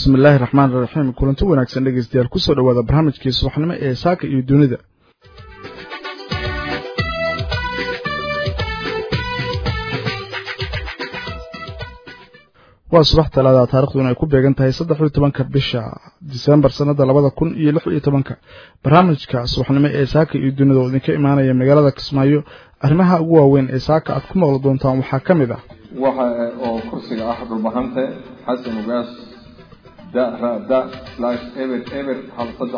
bismi illaahi raxmaan iraxiim kulanti wanaagsan dhegeystayaal kusoo dhowaada barnaamijkii subaxnimo ee saaka iyo dunida waa subax talaada taarikhduna ay ku beegan tahay saddex iyo tobanka bisha disembar sanada labada kun iyo lix iyo tobanka barnaamijka subaxnimo ee saaka iyo dunida oo idinka imaanaya magaalada kismaayo arrimaha ugu waaweyn ee saaka aad ku maqli doontaan waxaa ka mid ah waxa oo kursiga ah dhulbahante xasan ugaas da ra da slash eber eber hal saddex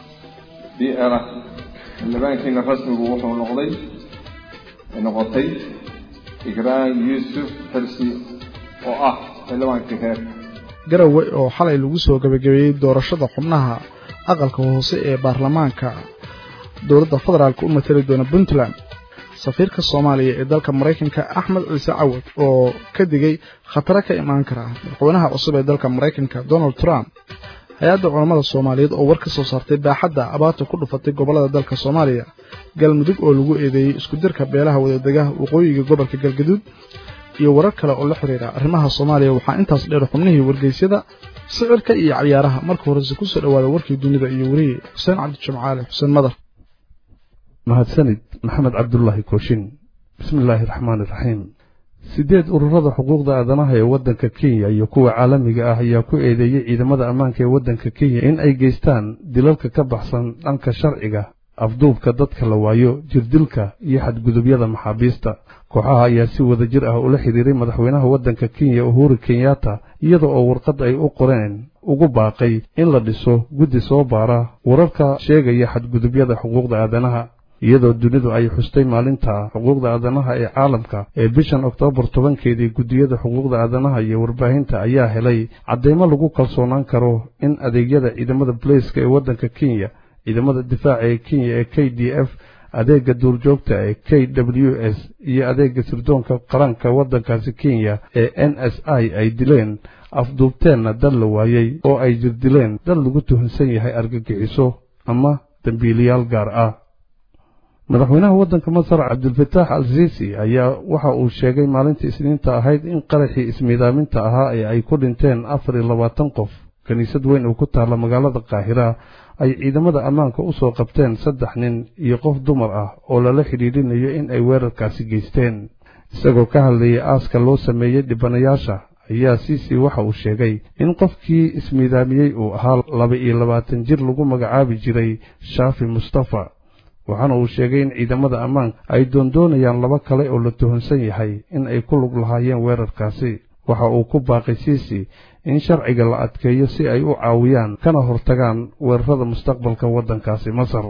d r xildhibaankiina rasmigu wuxuu noqday noqotay igraan yuusuf xirsi oo ah xildhibaankii reerka garowe oo xalay lagu soo gabagabeeyey doorashada xubnaha aqalka hoose ee baarlamaanka dowladda federaalk u matali doona puntland safiirka soomaaliya ee dalka maraykanka axmed ciise cawad oo ka digay khataro ka imaan kara madaxweynaha cusub ee dalka maraykanka donald trump hay-adda culammada soomaaliyeed oo war ka soo saartay baaxadda abaarta ku dhufatay gobollada dalka soomaaliya galmudug oo lagu eedeeyey iskudirka beelaha wadadegaha waqooyiga gobolka galgaduud iyo warar kale oo la xiriira arrimaha soomaaliya waxaa intaas dheer xubnihii wargeysyada sicirka iyo ciyaaraha marka horese kusoo dhowaada warkii dunida iyo weriye xuseen cabdijimcaale xuseen madar mahadsanid maxamed cabdulaahi kooshin bismi illaahi raxmaani raxiim siddeed ururada xuquuqda aadanaha ee waddanka kenya iyo kuwa caalamiga ah ayaa ku eedeeyey ciidamada ammaanka ee waddanka kenya in ay geystaan dilalka ka baxsan dhanka sharciga afduubka dadka la waayo jirdilka iyo xadgudubyada maxaabiista kooxaha ayaa si wada jir ah ula xidhiiray madaxweynaha waddanka kenya uhuru kenyatta iyada oo warqad ay u qoreen ugu baaqay in la dhiso guddi soo baara wararka sheegaya xadgudubyada xuquuqda aadanaha iyadoo dunidu ay xustay maalinta xuquuqda aadanaha ee caalamka ee bishan oktoobar tobankeedii guddiyada xuquuqda aadanaha iyo warbaahinta ayaa helay cadeymo lagu kalsoonaan karo in adeegyada ciidamada baleyska ee waddanka kenya ciidamada difaaca ee kenya ee k d f adeega duurjoogta ee k w s iyo adeega sirdoonka qaranka waddankaasi kenya ee n s i ay dileen afduubteenna dad la waayey oo ay jirdileen dad lagu tuhunsan yahay argagixiso ama dembiiliyaal gaar ah madaxweynaha waddanka masar cabdulfataax al siisi ayaa waxa uu sheegay maalintii isniinta ahayd in qaraxii ismiidaaminta ahaa ee ay ku dhinteen afar iyo labaatan qof kiniisad weyn oo ku taalla magaalada qaahira ay ciidamada ammaanka u soo qabteen saddex nin iyo qof dumar ah oo lala xidhiidhinayo in ay weerarkaasi geysteen isagoo ka hadlayay aaska loo sameeyey dhibanayaasha ayaa siisi waxa uu sheegay in qofkii ismiidaamiyey uu ahaa laba iyo labaatan jir lagu magacaabi jiray shaafi mustafa waxaana uu sheegay in ciidamada ammaanka ay doondoonayaan laba kale oo la tuhunsan yahay in ay ku lug lahaayeen weerarkaasi waxa uu ku baaqay siisi in sharciga la adkeeyo si ay u caawiyaan kana hortagaan weerarada mustaqbalka waddankaasi masar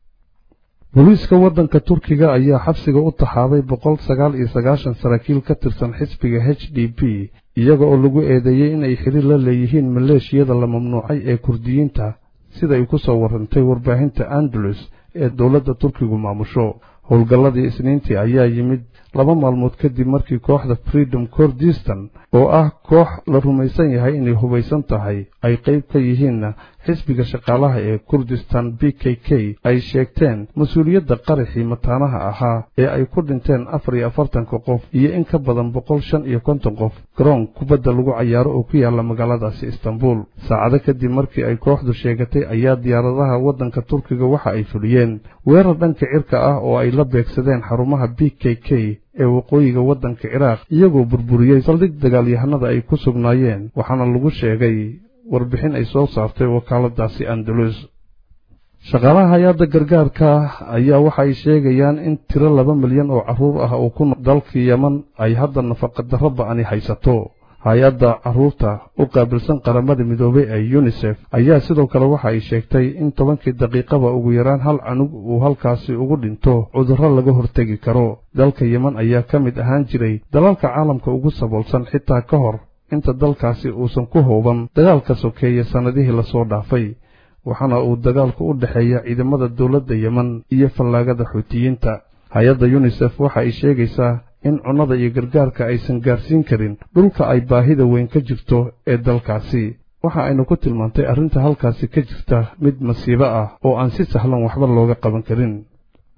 booliiska waddanka turkiga ayaa xabsiga u taxaaday boqol sagaal iyo sagaashan saraakiil ka tirsan xisbiga h d p iyaga oo lagu eedeeyey inay xiriir la leeyihiin maleeshiyada la mamnuucay ee kurdiyiinta siday ku soo warrantay warbaahinta andalus ee dowladda turkigu maamusho howlgalladii isniintii ayaa yimid laba maalmood kadib markii kooxda freedom kordistan oo ah koox la rumaysan yahay inay hubaysan tahay ay qayb ka yihiinna xisbiga shaqaalaha ee kurdistan b k k ay sheegteen mas-uuliyadda qaraxii mataanaha ahaa ee ay ku dhinteen afar iyo afartanka qof iyo in ka badan boqol shan iyo konton qof garoon kubadda lagu cayaaro oo ku yaalla magaaladaasi istanbul saacado kadib markii ay kooxdu sheegatay ayaa diyaaradaha waddanka turkiga waxa ay fuliyeen weerar dhanka cirka ah oo ay la beegsadeen xarumaha b k k ee waqooyiga waddanka ciraaq iyagoo burburiyey saldhig dagaalyahanada ay ku sugnaayeen waxaana lagu sheegay warbixin ay soo saartay wakaaladaasi andalus shaqaalaha hay-adda gargaarka ayaa waxa ay sheegayaan in tiro laba milyan oo carruur ah oo ku nool dalka yeman ay hadda nafaqadarro ba'ani haysato hay-adda carruurta u qaabilsan qaramada midoobay ee yunisef ayaa sidoo kale waxa ay sheegtay in tobankii daqiiqaba ugu yaraan hal canug uu halkaasi ugu dhinto cudurro laga hortegi karo dalka yeman ayaa ka mid ahaan jiray dalalka caalamka ugu saboolsan xitaa ka hor inta dalkaasi uusan ku hooban dagaalka sokeeye sannadihii lasoo dhaafay waxaana uu dagaalku u dhexeeya ciidamada dowladda yeman iyo fallaagada xuutiyiinta hay-adda yunisef waxa ay sheegaysaa in cunnada iyo gargaarka aysan gaarsiin karin dhulka ay baahida weyn ka jirto ee dalkaasi waxa aynu ku tilmaantay arrinta halkaasi ka jirta mid masiibo ah oo aan si sahlan waxba looga qaban karin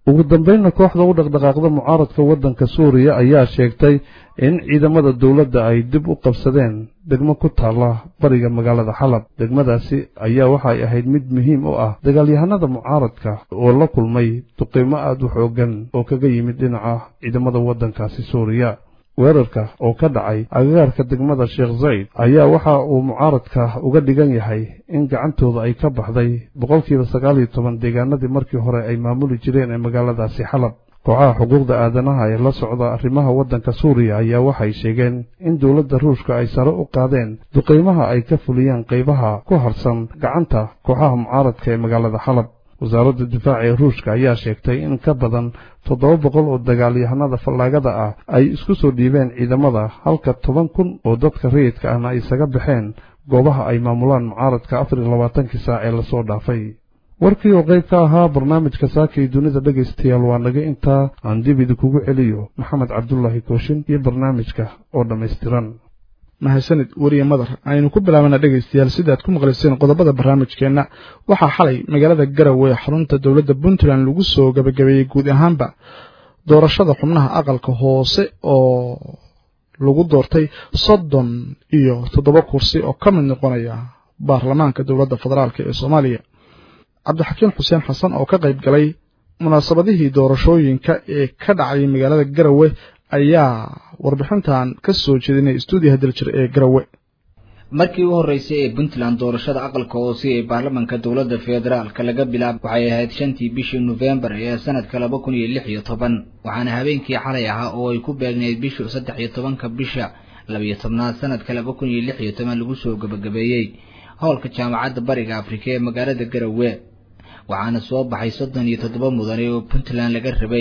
ugu dambeynna kooxda u dhaqdhaqaaqda mucaaradka waddanka suuriya ayaa sheegtay in ciidamada dowladda ay dib u qabsadeen degmo ku taalla bariga magaalada xalab degmadaasi ayaa waxay ahayd mid muhiim u ah dagaalyahanada mucaaradka oo la kulmay duqiimo aad u xooggan oo kaga yimid dhinaca ciidamada waddankaasi suuriya weerarka oo ka dhacay agagaarka degmada sheekh zayd ayaa waxa uu mucaaradka uga dhigan yahay in gacantooda ay ka baxday boqolkiiba sagaal iyo toban deegaanadii markii hore ay maamuli jireen ee magaaladaasi xalab kooxaha xuquuqda aadanaha ee la socda arrimaha waddanka suuriya ayaa waxay sheegeen in dowladda ruushka ay sare u qaadeen duqaymaha ay ka fuliyeen qaybaha ku harsan gacanta kooxaha mucaaradka ee magaalada xalab wasaaradda difaaca ee ruushka ayaa sheegtay in ka badan toddoba boqol oo dagaalyahanada fallaagada ah ay isku soo dhiibeen ciidamada halka toban kun oo dadka rayidka ahna ay isaga baxeen goobaha ay maamulaan mucaaradka afar iyo labaatankii saac ee lasoo dhaafay warkii oo qayb ka ahaa barnaamijka saaka iyo dunida dhegaystayaal waa naga intaa aan dib idinkugu celiyo maxamed cabdulaahi kooshin iyo barnaamijka oo dhammaystiran mahadsanid weriye madar aynu ku bilaabana dhegaystayaal sidaad ku maqlayseen qodobada barnaamijkeenna waxaa xalay magaalada garowe xarunta dowladda puntland lagu soo gabagabeeyey guud ahaanba doorashada xubnaha aqalka hoose oo lagu doortay soddon iyo toddoba kursi oo ka mid noqonaya baarlamaanka dowladda federaalk ee soomaaliya cabdixakiin xuseen xasan oo ka qayb galay munaasabadihii doorashooyinka ee ka dhacay magaalada garowe ayaa warbixintan ka soo jeedinay stuudiyaha daljir ee garowe markii u horreysay ee puntland doorashada aqalka hoose ee baarlamaanka dowladda federaalka laga bilaab waxay ahayd shantii bishii nofembar ee sanadka laba kun iyo lix iyo toban waxaana habeenkii xalay ahaa oo ay ku beegnayd bishu saddex iyo tobanka bisha labiyo tobnaad sanadka laba kun iyo lix iyo toban lagu soo gabagabeeyey howlka jaamacadda bariga afrika ee magaalada garowe waxaana soo baxay soddon iyo toddoba mudane oo puntland laga rabay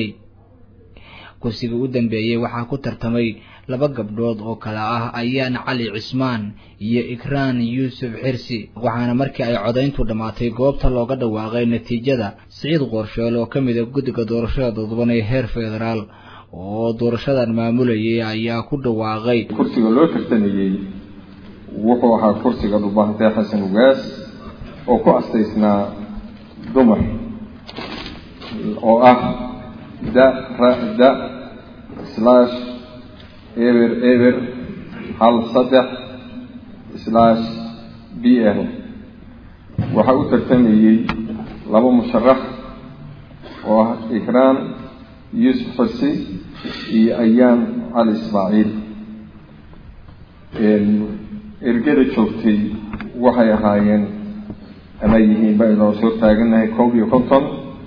kursiga u dambeeyey waxaa ku tartamay laba gabdhood oo kale ah ayaan cali cismaan iyo ikraan yuusuf xirsi waxaana markii ay codayntu dhammaatay goobta looga dhawaaqay natiijada siciid qorsheel oo ka mid a guddiga doorashada dadban ee heer federaal oo doorashadan maamulayay ayaa ku dhawaaqay kursiga loo tartamayey wuxuu ahaa kursiga dhubahantee xasan ugaas oo ku astaysnaa dumar oo ah da ra da slash eber eber hal saddex slash b l waxaa u tartamayey laba musharax oo ah ikraan yuusuf xursi iyo ayaan cali ismaaciil ergada joogtay waxay ahaayeen ama yihiin baynoo soo taagannahay koob iyo konton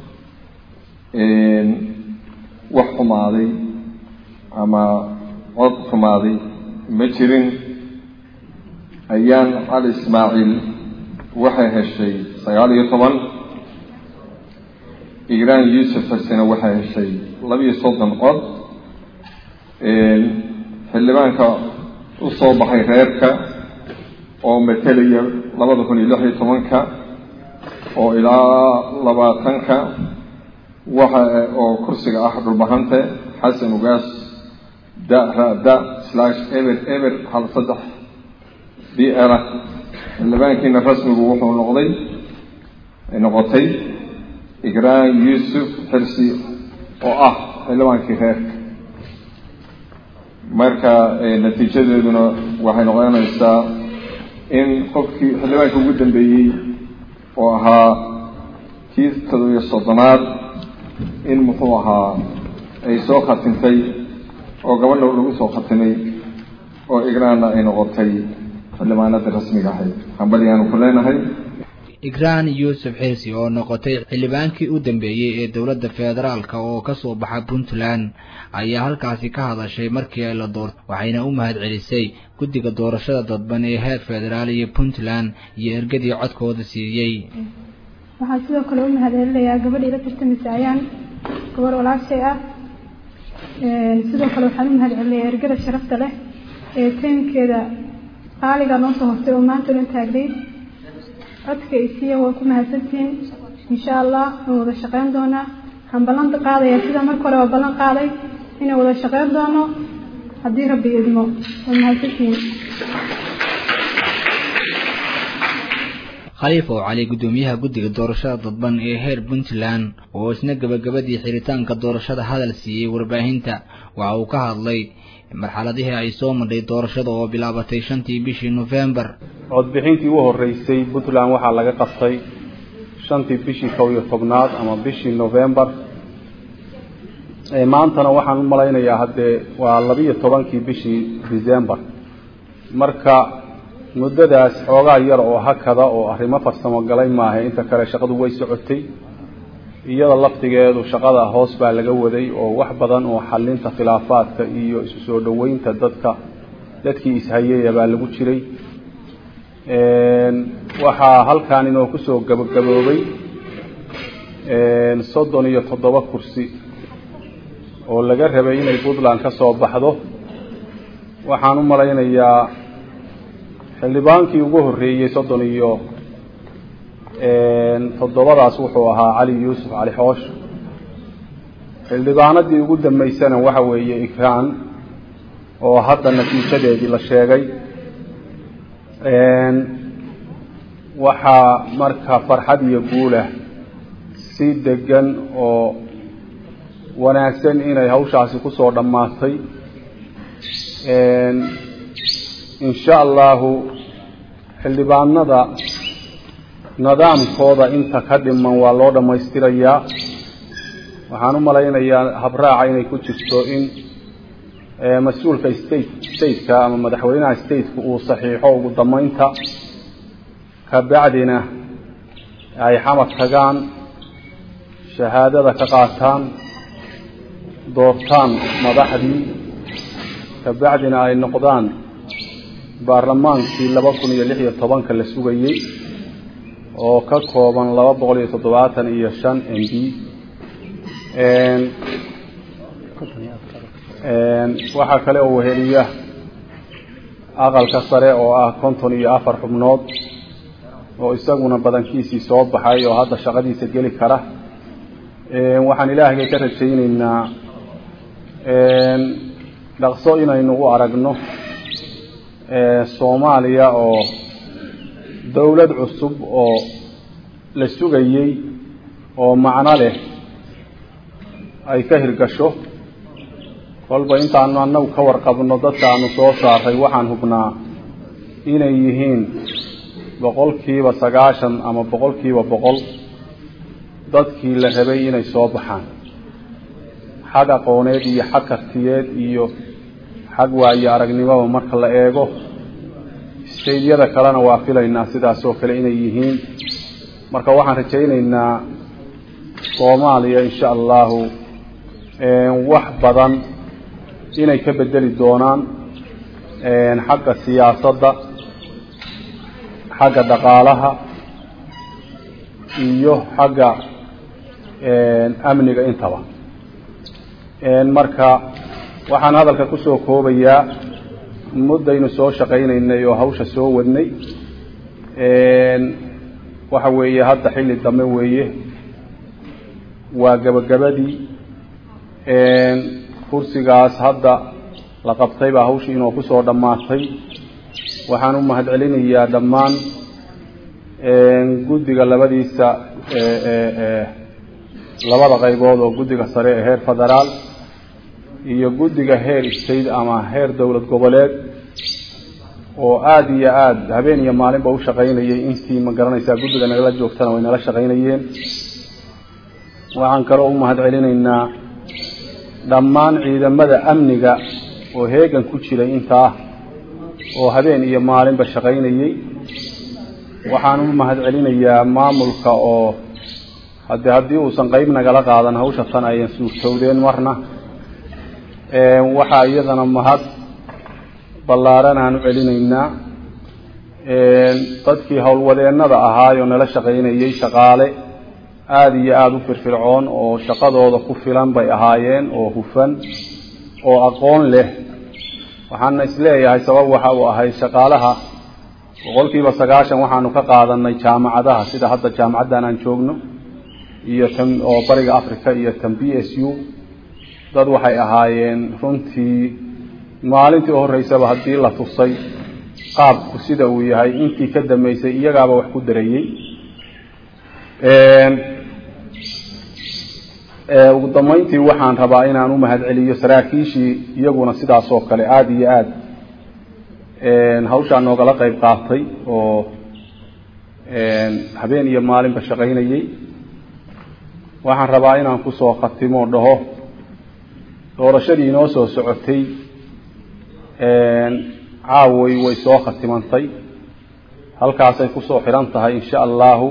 wax xumaaday ama cod xumaaday ma jirin ayaan cali ismaaciil waxay heshay sagaal iyo toban igraan yuusuf xusena waxay heshay labiyo soddon cod xildhibaanka u soo baxay reerka oo matelaya labada kun iyo lix iyo tobanka oo ilaa labaatanka waxa oo kursiga ah dhulbahante xasan ugaas da ra da slash eber eber hal saddex b l xildhibaankiina rasmigu wuxuu noqday noqotay igraan yuusuf xirsi oo ah xildhibaankii reerka marka natiijadeeduna waxay noqonaysaa in qofkii xildhibaanka ugu dambeeyey oo ahaa kii todobiyo soddonaad in muxuu ahaa ay soo khatintay oo gabadha lagu soo khatimay oo igraanna ay noqotay xildhibaanadii rasmiga ahayd hambaliyaanu ku leenahay igraan yuusuf xirsi oo noqotay xildhibaankii u dambeeyey ee dowladda federaalka oo ka soo baxa puntland ayaa halkaasi ka hadashay markii ay la doortay waxayna u mahad celisay guddiga doorashada dadban ee heer federaal iyo puntland iyo ergadii codkooda siiyey waxaan sidoo kale u mahad celinayaa gabadhii la tartamaysa ayaan gabar walaashay ah sidoo kale waxaan u mahad celinayaa ergada sharafta leh ee taymkeeda qaaliga noo soo hortay oo maanta dhan taagnay codka isiiya waa ku mahadsantihiin insha allah waan wada shaqeyn doonaa waxaan ballan qaadayaa sida marka hore waa ballan qaaday inaan wada shaqeyn doono haddii rabbi idmo waa mahadsantihiin khaliif oo cali guddoomiyaha guddiga doorashada dadban ee heer puntland oo isna gebagabadii xiritaanka doorashada hadal siiyey warbaahinta waxa uu ka hadlay marxaladihii ay soo madhay doorashada oo bilaabatay shantii bishii nofembar codbixintii u horreysay puntland waxaa laga qabtay shantii bishii kow iyo tobnaad ama bishii novembar maantana waxaan u malaynayaa haddee waa labiiyo tobankii bishii december marka muddadaas xoogaa yar oo hakada oo arrimo farsamo galay maaha inta kale shaqadu way socotay iyada laftigeedu shaqada hoos baa laga waday oo wax badan oo xalinta khilaafaadka iyo isu soo dhoweynta dadka dadkii ishayaya baa lagu jiray waxaa halkan inoo kusoo gabagaboobay soddon iyo toddoba kursi oo laga rabay inay puntland ka soo baxdo waxaan u malaynayaa xildhibaankii ugu horreeyey soddon iyo toddobadaas wuxuu ahaa cali yuusuf cali xoosh xildhibaanadii ugu dambeysana waxa weeye ikraan oo hadda natiijadeedii la sheegay waxaa marka farxad iyo guulah si degan oo wanaagsan inay hawshaasi kusoo dhammaatay insha allahu xildhibaanada nidaamkooda inta ka dhiman waa loo dhammaystirayaa waxaan u malaynayaa habraaca inay ku jirto in mas-uulka state stateka ama madaxweynaha stateka uu saxiixo ugu dambeynta kabacdina ay xamad tagaan shahaadada ka qaataan doortaan madaxdii kabacdina ay noqdaan baarlamaankii laba kun iyo lix iyo tobanka la sugayey oo ka kooban laba boqol iyo toddobaatan iyo shan m b waxaa kale oo weheliya aqalka sare oo ah konton iyo afar xubnood oo isaguna badankiisii soo baxay oo hadda shaqadiisa geli kara waxaan ilaahgay ka rajayneynaa dhaqso inaynu u aragno soomaaliya oo dowlad cusub oo la sugayey oo macno leh ay ka hirgasho kolba intaanu annagu ka warqabno dadkaanu soo saaray waxaan hubnaa inay yihiin boqolkiiba sagaashan ama boqolkiiba boqol dadkii la rabay inay soo baxaan xag aqooneed iyo xag kartiyeed iyo xag waayo aragnimoba marka la eego staydyada kalena waa filaynaa sidaas oo kale inay yihiin marka waxaan rajayneynaa soomaaliya insha allahu wax badan inay ka bedeli doonaan xagga siyaasadda xagga dhaqaalaha iyo xagga amniga intaba marka waxaan hadalka kusoo koobayaa muddaynu soo shaqaynaynay oo hawsha soo wadnay waxa weeye hadda xilli dambe weeye waa gabagabadii kursigaas hadda la qabtay baa hawshii inoo kusoo dhammaatay waxaan u mahad celinayaa dhammaan guddiga labadiisa labada qaybood oo guddiga sare ee heer federaal iyo guddiga heer state ama heer dowlad goboleed oo aada iyo aada habeen iyo maalinba u shaqaynayay intii ma garanaysaa guddiga nagala joogtana way nala shaqaynayeen waxaan kaloo u mahad celinaynaa dhammaan ciidamada amniga oo heegan ku jiray intaa oo habeen iyo maalinba shaqaynayey waxaan u mahad celinayaa maamulka oo hade haddii uusan qeyb nagala qaadan hawsha tan ayan suurtowdeen marna waxaa iyadana mahad ballaaran aan u celinaynaa dadkii howlwadeennada ahaayoo nala shaqaynayey shaqaale aada iyo aada u firfircoon oo shaqadooda ku filan bay ahaayeen oo hufan oo aqoon leh waxaana isleeyahay sabab waxa uu ahay shaqaalaha boqolkiiba sagaashan waxaanu ka qaadanay jaamacadaha sida hadda jaamacaddan aan joogno iyo tan oo bariga africa iyo tan b s u dad waxay ahaayeen runtii maalintii u horreysaba haddii la tusay qaabku sida uu yahay intii ka dambeysay iyagaaba wax ku dareeyey ugu dambeyntii waxaan rabaa inaan u mahadceliyo saraakiishii iyaguna sidaas oo kale aada iyo aada hawshaa noogala qayb qaatay oo habeen iyo maalinba shaqaynayey waxaan rabaa inaan kusoo khatimo dhaho doorashadii inoo soo socotay caaway way soo khatimantay halkaasay kusoo xidhan tahay insha allahu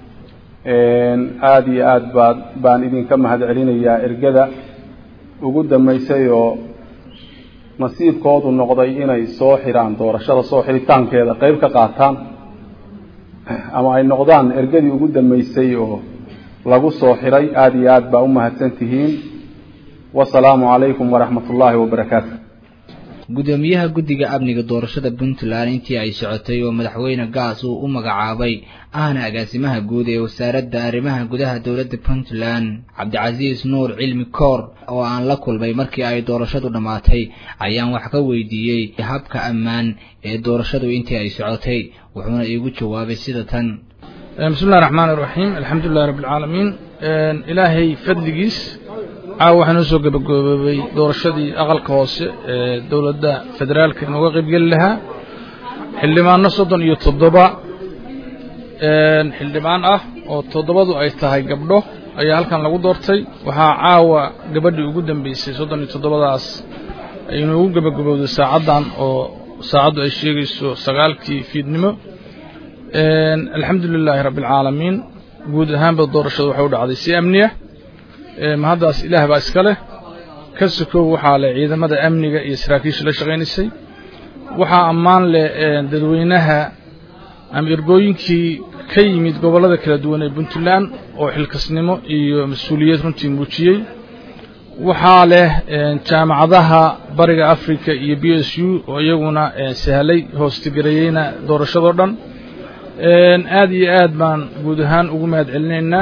aada iyo aada baa baan idinka mahad celinayaa ergada ugu dambeysay oo nasiibkoodu noqday inay soo xidhaan doorashada soo xidhitaankeeda qeyb ka qaataan ama ay noqdaan ergadii ugu dambeysay oo lagu soo xidhay aada iyo aad baa u mahadsan tihiin wasalaamu calaykum waraxmat ullaahi wabarakaatu gudoomiyaha guddiga amniga doorashada puntland intii ay socotay oo madaxweyne gaas uu u magacaabay ahna agaasimaha guud ee wasaaradda arrimaha gudaha dowladda puntland cabdicasiis nuur cilmi koor oo aan la kulmay markii ay doorashadu dhammaatay ayaan wax ka weydiiyey habka ammaan ee doorashadu intii ay socotay wuxuuna iigu jawaabay sida tan bismi illahi raxmaan iraxiim alxamdulilahi rabbi alcaalamiin ilaahay fadligiis caawa waxaa noo soo gabagaboobay doorashadii aqalka hoose ee dowladda federaalka inooga qaybgeli lahaa xildhibaano soddon iyo toddoba xildhibaan ah oo toddobadu ay tahay gabdho ayaa halkan lagu doortay waxaa caawa gabadhii ugu dambeysay soddon iyo toddobadaas ay inoogu gabagabowday saacaddan oo saacaddu ay sheegayso sagaalkii fiidnimo alxamdu lilaahi rabbi alcaalamiin guud ahaanba doorashadu waxay u dhacday si amniya mahaddaas ilaah baa iska leh ka sokow waxaa leh ciidamada amniga iyo saraakiisha la shaqaynaysay waxaa ammaan leh dadweynaha ama ergooyinkii ka yimid gobollada kala duwan ee puntland oo xilkasnimo iyo mas-uuliyad runtii muujiyey waxaa leh jaamacadaha bariga africa iyo b s u oo iyaguna sahlay hoostigareeyeyna doorashadoo dhan aada iyo aad baan guud ahaan ugu mahad celinaynaa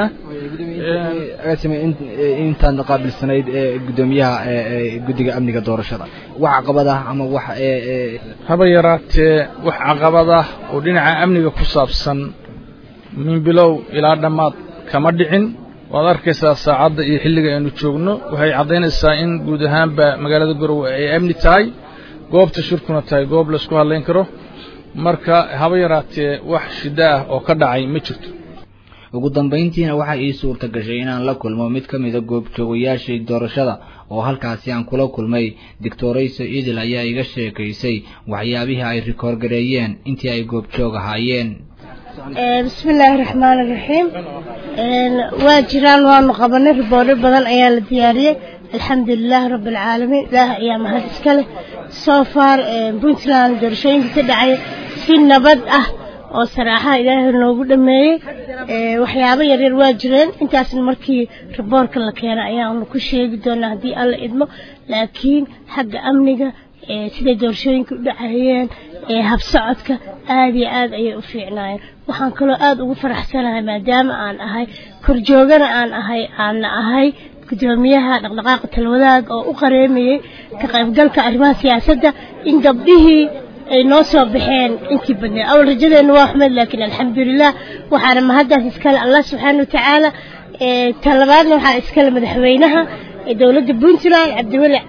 intaad qaabilsanayd ee gudoomiyaha guddiga amniga doorashada wax caqabad ah ama wax haba yaraatee wax caqabad ah oo dhinaca amniga ku saabsan min bilow ilaa dhammaad kama dhicin waad arkaysaa saacadda iyo xilliga aynu joogno waxay caddaynaysaa in guud ahaanba magaalada garowe ay amni tahay goobta shirkuna tahay goob laysku hadlayn karo marka haba yaraatee wax shiddo ah oo ka dhacay ma jirto ugu dambayntiina waxaa ii suurta gashay inaan la kulmo mid ka mida goobjoogayaashii doorashada oo halkaasi aan kula kulmay doctorayso idil ayaa iga sheekaysay waxyaabihii ay rikoorgareeyeen intii ay goobjoog ahaayeen bismi illaahi raxmaan iraxiim waa jiraan waanu qabanay riboodho badan ayaa la diyaariyey alxamdu lilaahi rabbi alcaalamiin ilaah ayaa mahad iska leh soo far puntland doorashooyinka ka dhacay si nabad ah oo saraaxaha ilaahay noogu dhameeyey waxyaabo yaryar waa jireen intaasna markii riboorka la keena ayaanu ku sheegi doonaa haddii alla idmo laakiin xagga amniga siday doorashooyinka u dhacayeen habsocodka aada iyo aada ayay u fiicnaayeen waxaan kaloo aada ugu faraxsanahay maadaama aan ahay korjoogana aan ahay aanna ahay gudoomiyaha dhaqdhaqaaqa talwadaag oo u qareemayey ka qaybgalka arrimaha siyaasadda in gabdhihii ay noo soo baxeen intii badneed awal rajadeenna waa xumeed laakiin alxamdulilah waxaana mahaddaas iskale allah subxaana watacaala talabaadna waxaa iskale madaxweynaha dowladda puntland cabdiweli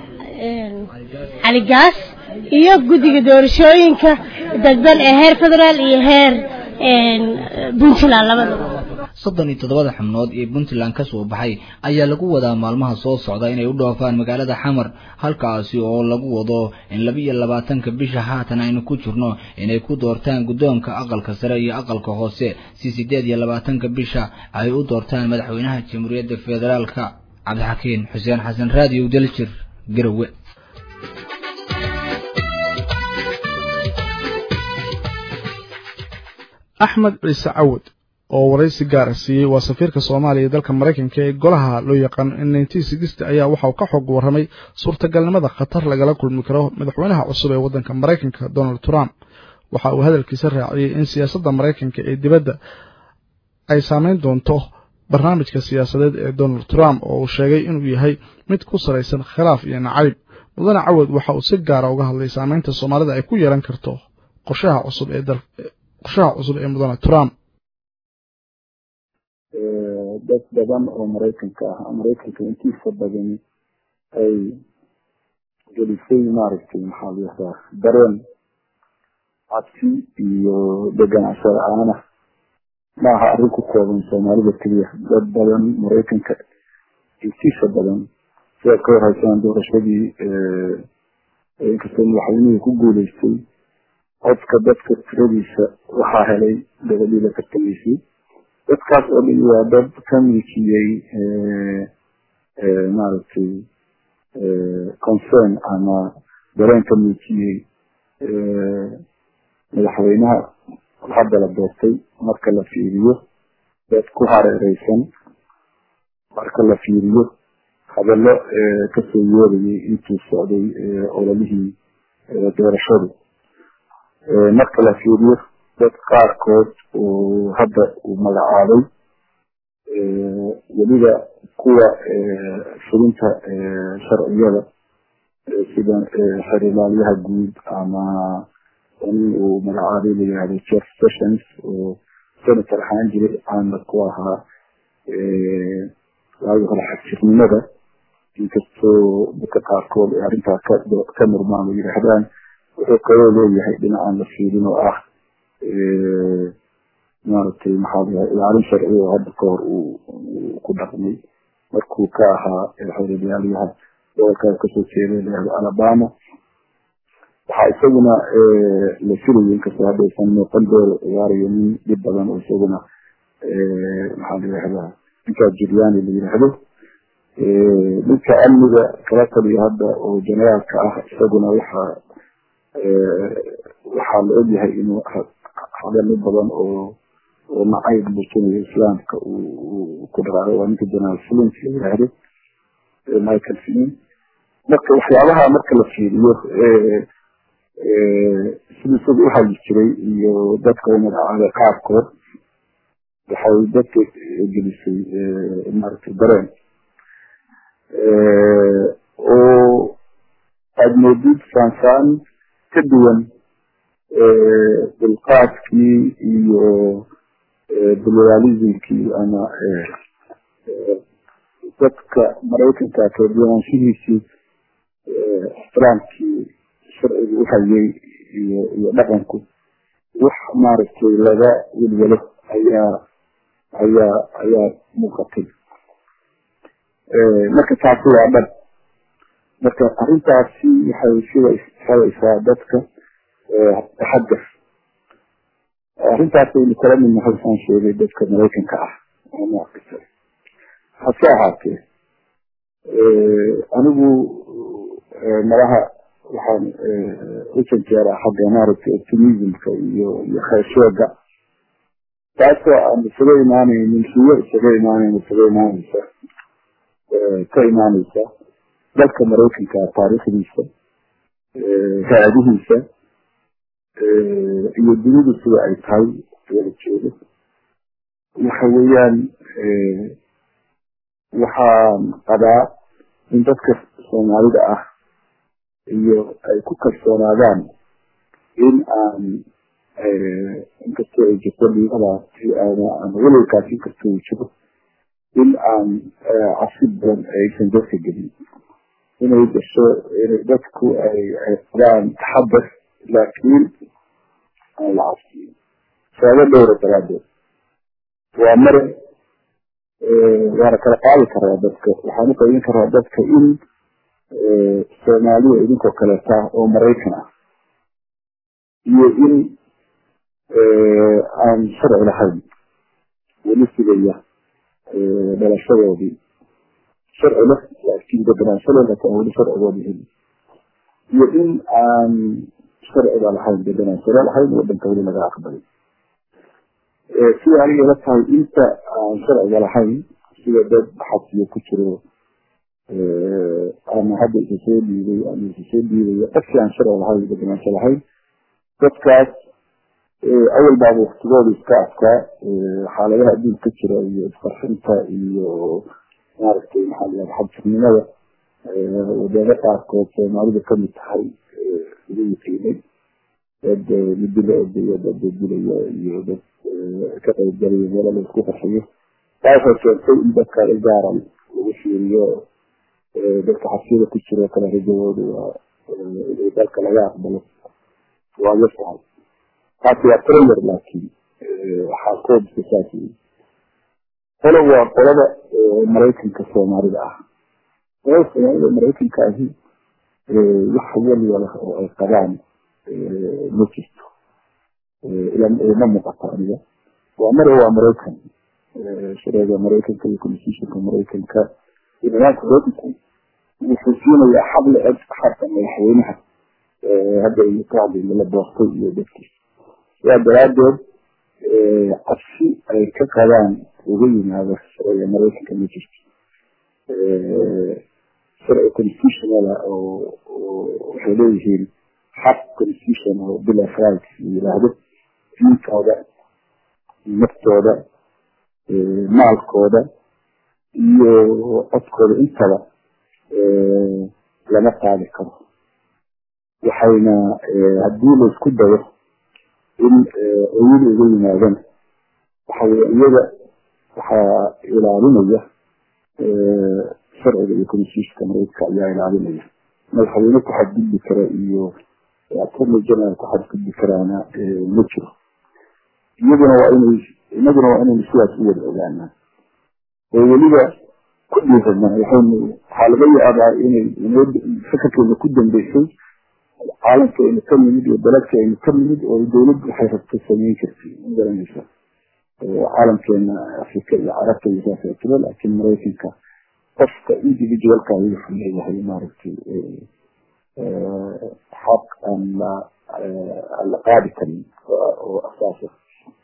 cali gaas iyo guddiga doorashooyinka dadban ee heer federaal iyo heer puntland labadaba soddon iyo toddobada xubnood ee puntland ka soo baxay ayaa lagu wadaa maalmaha soo socda inay u dhoofaan magaalada xamar halkaasi oo lagu wado in laba iyo labaatanka bisha haatan aynu ku jirno inay ku doortaan guddoonka aqalka sare iyo aqalka hoose si siddeed iyo labaatanka bisha ay u doortaan madaxweynaha jamhuuriyadda federaalka cabdixakiin xuseen xasan raadiyo daljir garowe axmed ciise cawad oo waraysi gaara siiyey waa safiirka soomaaliya ee dalka maraykanka ee golaha loo yaqaano in nineteen sixty ayaa waxa uu ka xog warramay suurtagalnimada khatar lagala kulmi karo madaxweynaha cusub ee waddanka maraykanka donald trump waxa uu hadalkiisa raaciyey in siyaasadda maraykanka ee dibadda ay saameyn doonto barnaamijka siyaasadeed ee donald trump oo uu sheegay inuu yahay mid ku salaysan khilaaf iyo nacayb mudane cawad waxa uu si gaara uga hadlay saameynta soomaalida ay ku yeelan karto qorshaha cusub ee dal qorshaha cusub ee mudane trump dad badan oo maraykanka ah maraykanka intiisa badani ay gelisay maaragtay maxaa la yihahdaa dareen cabsi iyo deganaansho la-aana ma aha arrin ku kooban soomaalida keliya dad badan maraykanka intiisa badan sidaad ka warhaysaan doorashadii inkastoo madaxweynihii ku guuleystay codka dadka tiradiisa waxaa helay gabadhii la tartamaysay dadkaas oo dhan waa dad ka milkiyey maaragtay concern ama dareen ka milkiyey madaxweynaha hadda la doortay marka la fiiriyo dad ku hareereysan marka la fiiriyo hadallo kasoo yeerayay intuu socday ololihii doorashadu marka la fiiriyo dad qaarkood oo hadda uu magacaabay weliba kuwa fulinta sharciyada sida xerilaalyaha guud ama nin uu magacaabay la yihahdo jeff sessions oo senator ahaan jiray caana ku ahaa waagi hore xagjirnimada inkastoo dadka qaarkood ee arrintaa ka murmaan oo yidhaahdaan wuxuu kaloo leeyahay dhinacaan la fiirin oo ah maaragtay maxaa layahay ilaalin sharci oo hadda ka hor uu ku dhaqmay markuu ka ahaa xerilaalyaha gobolkaa kasoo jeeday layihahdo alabama waxaa isaguna la filayay inkastoo hadda aysan muuqan dooro ciyaarayo nin dhib badan oo isaguna maxaa la yihahdaa ninkaa juliani la yidhaahdo ninka amniga kala taliya hadda oo generaalka ah isaguna waxaa waxaa la ogyahay inuu hadalo badan oo oo nacayb muujinayo islaamka uu ku dhaqaaqay waa ninka generaal flint la yidhaahdo michael flint marka waxyaabaha marka la fiiriyo sidii isaga u hayi jiray iyo dadka u magacaabay qaarkood waxay dadka gelisay maaragtay dareen oo aada moodid saansaan ka duwan dulqaadkii iyo pluralismkii ama dadka maraykanka kaduwanaanshihiisii ixtiraamkii sharciga u hayay iyo iyo dhaqanku wax maaragtay laga welwelo ayaa ayaa ayaa muuqatay marka taasi waa dhan marka arrintaasi waxay sida xeraysaa dadka taxadar arrintaas aynu kala mid nahay saan sheegay dadka maraykanka ah oo noocisa hase ahaatee anigu malaha waxaan u janjeeraa xagga maaragtay optimismka iyo iyo kheeshooga taasoo aan isaga imaanaynin hiyo isaga imaanayn isaga imaanaysa ka imaanaysa dalka maraykanka taariikhdiisa raadihiisa iyo dunidu sida ay tahay wala jeedo waxa weeyaan waxaan qabaa in dadka soomaalida ah iyo ay ku kalsoonaadaan in aan inkastoo ay jirto dhiibadaasi ama welwelkaasi inkastoo uu jiro in aan cabsi badan aysan dadka gelin inay gasho inay dadku ay ay qabaan taxadar laakiin aan la cabsiin sababo dhowra daraadeed waa mare waana kala qaadi karaa dadka waxaan uqaybin karaa dadka in soomaaliya idinkoo kaleeta oo maraykan ah iyo in aan sharci lahayn weli sugaya dhalashadoodii sharci leh laakiin deganaanshadood laakiin aan weli sharcigoodi helin iyo in aan sharciga lahayn deganaanshala lahayn wadanka weli laga aqbalay sida aniga ila tahay inta aan sharciga lahayn sida dad xabsiyo ku jiro ama hadda isa soo dhiibay ama isa soo dhiibaya qofkii aan sharci lahayn deganaansho lahayn dadkaas awal baaba waktigooda iska adkaa xaaladaha adduunka ka jira iyo isqarxinta iyo maaragtay maxaa layaha xabsirnimada wadamo qaarkood soomaalida kamid tahay lagu yiqiinay dad midi la ordayo dad dadilaya iyo dad ka qaybgalaya meelo la isku qarxiyo taasoo keentay in dadka gaara lagu fiiriyo dadka xabsiyada ku jiro kale rajadooda waa inay dalka laga aqbalo waa yasahay taasi waa trailer laakiin waxaa koobska saas wey qolo waa qolada maraykanka soomaalida ah qolada soomaalida maraykanka ahi wax waliba leh oo ay qabaan ma jirto ma muuqato aniga waa mare waa maraykan shareega maraykanka iyo constitutionka maraykanka iyo nidaamka maraykanku wuxuu siinayaa xaq la eg xarka madaxweynaha hadda ay ka hadlayna la doortay iyo dadkiisa sidaa daraadeed cabsi ay ka qabaan uga yimaado sharciga maraykanka ma jirto sharci constitutionala oo waxay leeyihiin xaq constitution oo bill of rights la yiraahdo diintooda naftooda maalkooda iyo codkooda intaba lama qaadi karo waxayna haddii laisku dayo in oyada uga yimaadana waxaweye iyaga waxaa ilaalinaya sharciga iyo constitutionka maraykanka ayaa ilaalinaya madaxweyne ku xadgudbi kara iyo attorney general ku xadgudbi karaana ma jiro iyaduna waa inay inaguna waa inaynu sidaas u wada ogaanaa oo weliba ku dhiiranaa waxaynu waxaa laga yaabaa inay fakarkeena ku dambeysay caalamkeena ka nimid iyo daladkeena ka nimid oo dawladdu waxay rabto samayn jirtay ma garanaysa caalamkeena afrika iyo carabta iyo saas tiro laakiin maraykanka qofka individualka wuxuu leeyahay maaragtay xaq aan la aan la qaadi karin oo asaas ah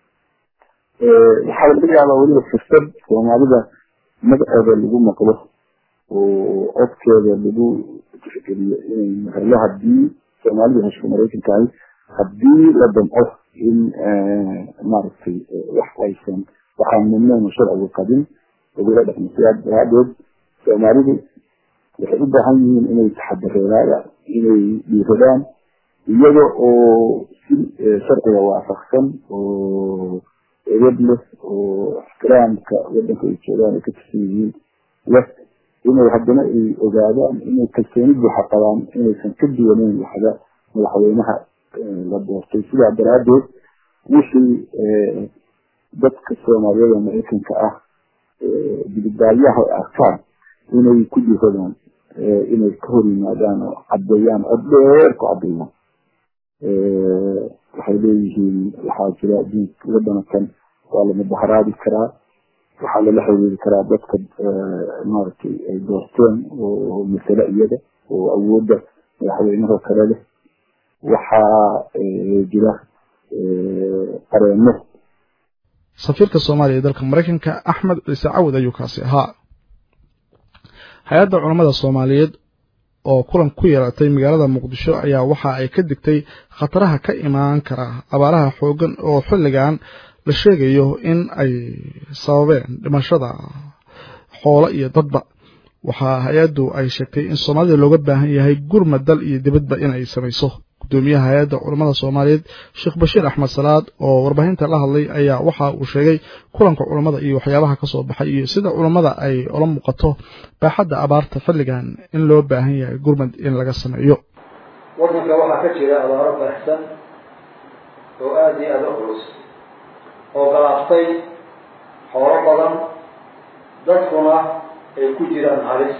waxaa laga yaabaa weliba fursad soomaalida magaceeda lagu maqlo oo codkeeda lagu tixgeliyo inay helo hadii soomaalida hesho maraykanka ahi hadii la damco in maaragtay wax aysan waxaan mumnuuc sharcigu qabin lagula dhaqmo sidaa daraadeed soomaalidu waxay u baahan yihiin inay taxadareeraan inay dhiiradaan iyada oo si sharciga waafaqsan oo edad leh oo ixtiraamka wadanka ay joogaan ay ka tirsan yihiin leh inay haddana ay ogaadaan inay kalsooni buuxa qabaan inaysan ka duwaneyn waxda madaxweynaha la doortay sidaa daraadeed wixii dadka soomaaliyada maraykanka ah dibidbaaryaha ay arkaan inay ku dhiiradaan inay ka hor yimaadaan oo caddeeyaan cod dheer ku caddeeyaan waxay leeyihiin waxaa jira diinka wadanakan waa la mudaharaadi karaa waxaa lala xiriiri karaa dadka maaragtay ay doorteen oo masale iyaga oo awoodda madaxweynaha kale leh waxaa jira qareeno safiirka soomaaliya ee dalka maraykanka axmed ciise cawad ayuu kaasi ahaa hay-adda culammada soomaaliyeed oo kulan ku yeelatay magaalada muqdisho ayaa waxa ay ka digtay khataraha ka imaan kara abaaraha xoogan oo xilligan la sheegayo in ay sababeen dhimashada xoolo iyo dadba waxaa hay-addu ay sheegtay in soomaalida looga baahan yahay gurmad dal iyo dibadba in ay samayso gudoomiyaha hay-adda culammada soomaaliyeed sheekh bashiir axmed salaad oo warbaahinta la hadlay ayaa waxa uu sheegay kulanka culammada iyo waxyaabaha ka soo baxay iyo sida culammada ay ula muuqato baaxadda abaarta xilligan in loo baahan yahay gurmad in laga sameeyo waddanka waxaa ka jira abaaro baxsan oo aada iyo aada u culus oo galaaftay xoolo badan dadkuna ay ku jiraan halis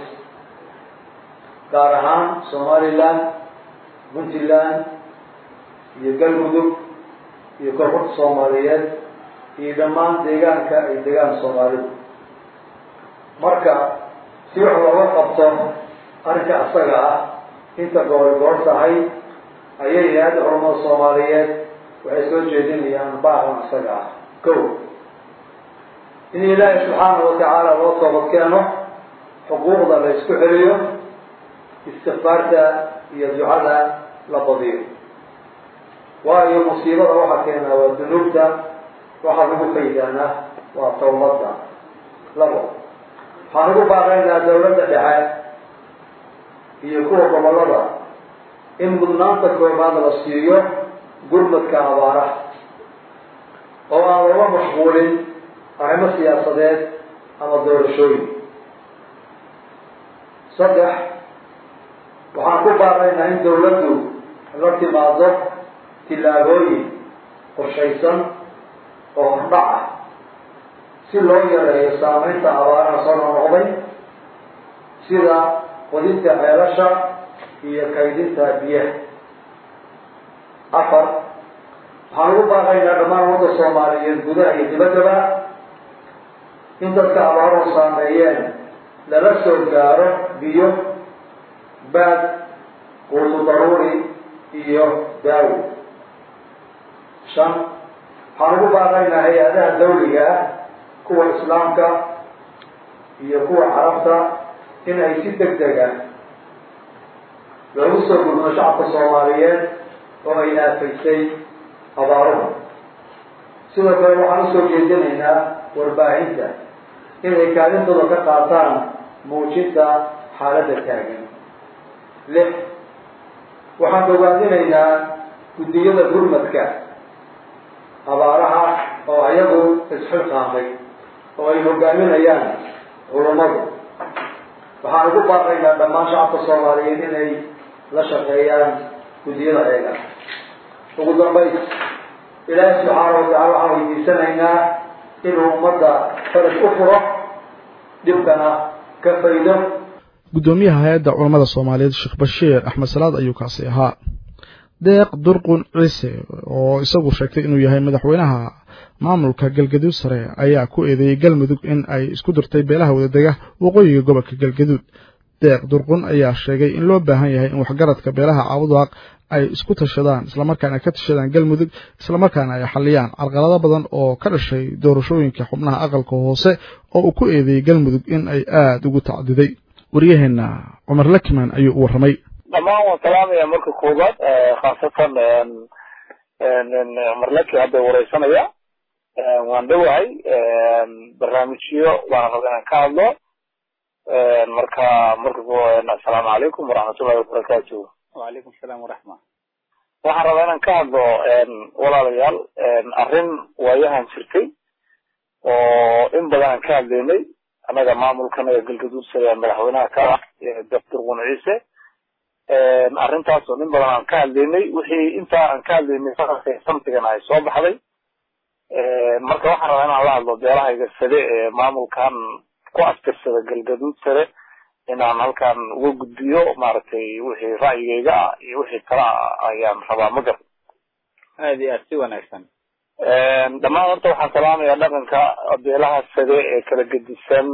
gaar ahaan somalilan puntland iyo galmudug iyo koonfurta soomaaliyeed iyo dhammaan deegaanka ay degaan soomaalidu marka si wax looga qabto arrinka asaga ah inta goori goor tahay ayay hay-adda culamada soomaaliyeed waxay soo jeedinayaan baaqan asaga ah ko in ilaahi subxaanahu watacaala loo toobad keeno xuquuqda la isku celiyo istikfaarta iyo ducada la badiyo waayo musiibada waxaa keenaa waa dunuubta waxaa lagu faydaanaa waa tawbadda labo waxaan ugu baaqaynaa dawladda dhexe iyo kuwa gobolada in mudnaanta koobaad la siiyo gurmadka abaaraha oo aan looga mashquulin arrimo siyaasadeed ama doorashooyin saddex waxaan ku baaqaynaa in dawladdu la timaado tillaabooyin qorshaysan oo hordhac ah si loo yareeyo saameynta abaaraha soo noqnoqday sida qodinta ceelasha iyo kaydinta biyaha afar waxaan ugu baaqaynaa dhammaan ummadda soomaaliyeed gudaha iyo dibaddaba in dadka abaaruhu saameeyeen lala soo gaaro biyo baad quutu daruuri iyo daawo shan waxaan ugu baaqaynaa hay-adaha dawliga ah kuwa islaamka iyo kuwa carabta in ay si deg deg ah loogu soo gudmo shacabka soomaaliyeed oo ay aafaysay abaaruhu sidoo kale waxaan usoo jeedinaynaa warbaahinta inay kaalintooda ka qaataan muujinta xaaladda taagan lix waxaan bogaadinaynaa guddiyada gurmadka abaaraha oo ayagu isxilqaamay oo ay hogaaminayaan culummadu waxaan ugu baaqaynaa dhammaan shacabka soomaaliyeed inay la shaqeeyaan guddiyada eega ugu dambays ilaahi subxaana watacala waxaan weydiisanaynaa inuu ummadda faraj u furo dhibkana ka faydo guddoomiyaha hay-adda culammada soomaaliyeed sheekh bashiir axmed salaad ayuu kaasi ahaa deeq durqun ciise oo isagu sheegtay inuu yahay madaxweynaha maamulka galgaduud sare ayaa ku eedeeyey galmudug in ay isku dirtay beelaha wadadega waqooyiga gobolka galgaduud deeq durqun ayaa sheegay in loo baahan yahay in waxgaradka beelaha caabudaaq ay isku tashadaan islamarkaana ka tashadaan galmudug islamarkaana ay xaliyaan carqalado badan oo ka dhashay doorashooyinka xubnaha aqalka hoose oo uu ku eedeeyey galmudug in ay aada ugu tacdiday waryaheena cumar lakiman ayuu u warramay dhammaan waan salaamaya marka koobaad khaasatan cumar laki hadda wareysanaya waan dhowahay barnaamijyo baan raba inaan ka hadlo marka marka assalaamu calaykum waraxmatullahi wabarakaatu wacalaykum asalaam waraxma waxaan rabaa inaan ka hadlo walaalayaal arrin waayahan jirtay oo in badan aan ka hadlaynay annaga maamulkanaga galgaduud sare madaxweynaha ka ah doctor qun ciise arrintaas oo in badan aan ka hadlaynay wixii intaa aan ka hadlaynay samtigan ay soo baxday marka waxaan rabaa inaan la hadlo beelahayga sade ee maamulkan ku astirsada galgaduud sare inaan halkan uga gudbiyo maaragtay wixii ra'yigayga ah iyo wixii kala ah ayaan rabaa ma gar aad iyo aad si wanaagsan dhammaan horta waxaan salaamayaa dhaqanka beelaha sade ee kala gedisan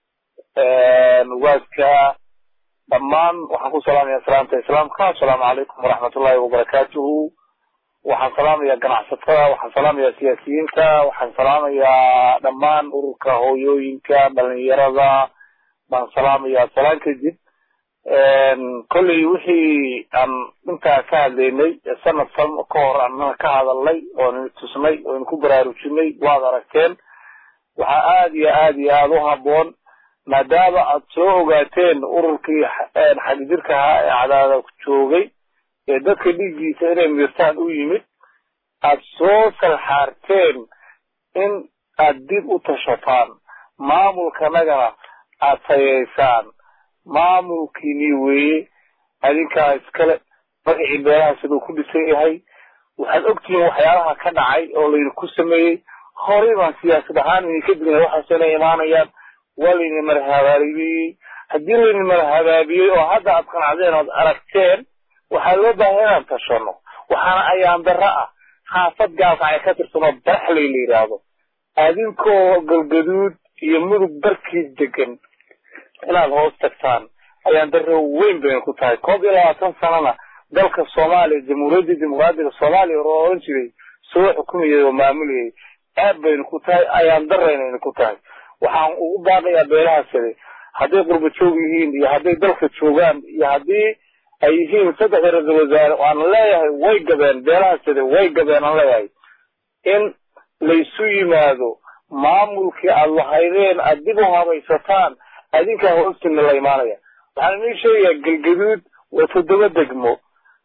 ugaaska dhammaan waxaan ku salaamaya salaamta islaamka assalaamu calaykum waraxmatullahi wabarakaatuhu waxaan salaamayaa ganacsatada waxaan salaamayaa siyaasiyiinta waxaan salaamayaa dhammaan ururka hooyooyinka dhalinyarada baan salaamayaa salaan kadib kolley wixii aan intaa ka hadlaynay sanad san ka hor annana ka hadalnay oon tusnay oon ku baraarujinay waad aragteen waxaa aada iyo aada iyo aada u habboon maadaama aad soo ogaateen ururkii xagjirka ahaa ee cadaada joogay ee dadka dhiiggiisa inay miirtaan u yimid aad soo salxaarteen in aad dib u tashataan maamulkanagana aad tayeysaan maamulkiinii weeye adinkaa iskale magacii beelaha siduu ku dhisan yahay waxaad ogtihiin waxyaalaha ka dhacay oo laydinku sameeyey horey baan siyaasad ahaan idinka digna waxaas inay imaanayaan waa laydin marhabaabiyey haddii laydin marhabaabiyey oo hadda aad qanacdeen ood aragteen waxaa loo baahay inaan tashano waxaana ayaan darro ah xaafad gaalkacay ka tirsanoo baraxley la yidhaahdo adinkoo galgaduud iyo mudug barkii degan inaad hoos tagtaan ayaan darro weyn bayna ku tahay koob iyo labaatan sanana dalka soomaaliya jamhuuriyadda dimuqraadiga soomaaliya oo oran jiray soo xukumayay oo maamulayay aad bayna ku tahay ayaan darraynayna ku tahay waxaan ugu baaqayaa beelaha sare hadday qurba joog yihiin iyo hadday dalka joogaan iyo haddii ay yihiin saddexda ra-isul wasaare waan leeyahay way gabeen beelaha sare way gabeen aan leeyahay in laysu yimaado maamulkii aad lahaydeen aad dib u habaysataan adinkaa hoostina la imaanaya waxaan inii sheegayaa galgaduud waa toddoba degmo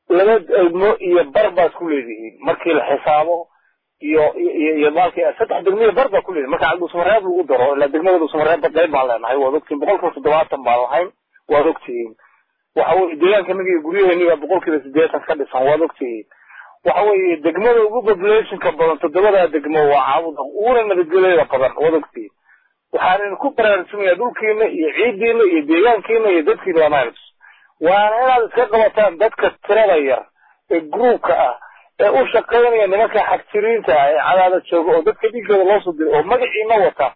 laba degmo iyo bar baad ku leedihiin markii la xisaabo iyo iyo iyo maalkii saddex degmo iyo bar baad ku leedihin marka dhuusamareeb lagu daro ilaa degmada dhuusamareeb qayb baan leenahay waad ogtihiin boqolkiiba toddobaatan baan lahayn waad ogtihiin waxa weye deegaankanaga iyo guryaheeni baa boqolkiiba siddeetan ka dhisan waad ogtihiin waxa weeye degmada ugu populationka badan toddobadaa degmo waa caabuda uguna nabadgelyada badan waad ogtihiin waxaan ku baraarujinaya dhulkiina iyo ciidiina iyo deegaankiina iyo dadkiina waa miles waana inaad iska qabataan dadka tirada yar ee groupka ah ee u shaqaynaya nimanka xagjiriinta ah ee cadaada jooga oo dadka dhiigooda loo soo diray oo magaciina wata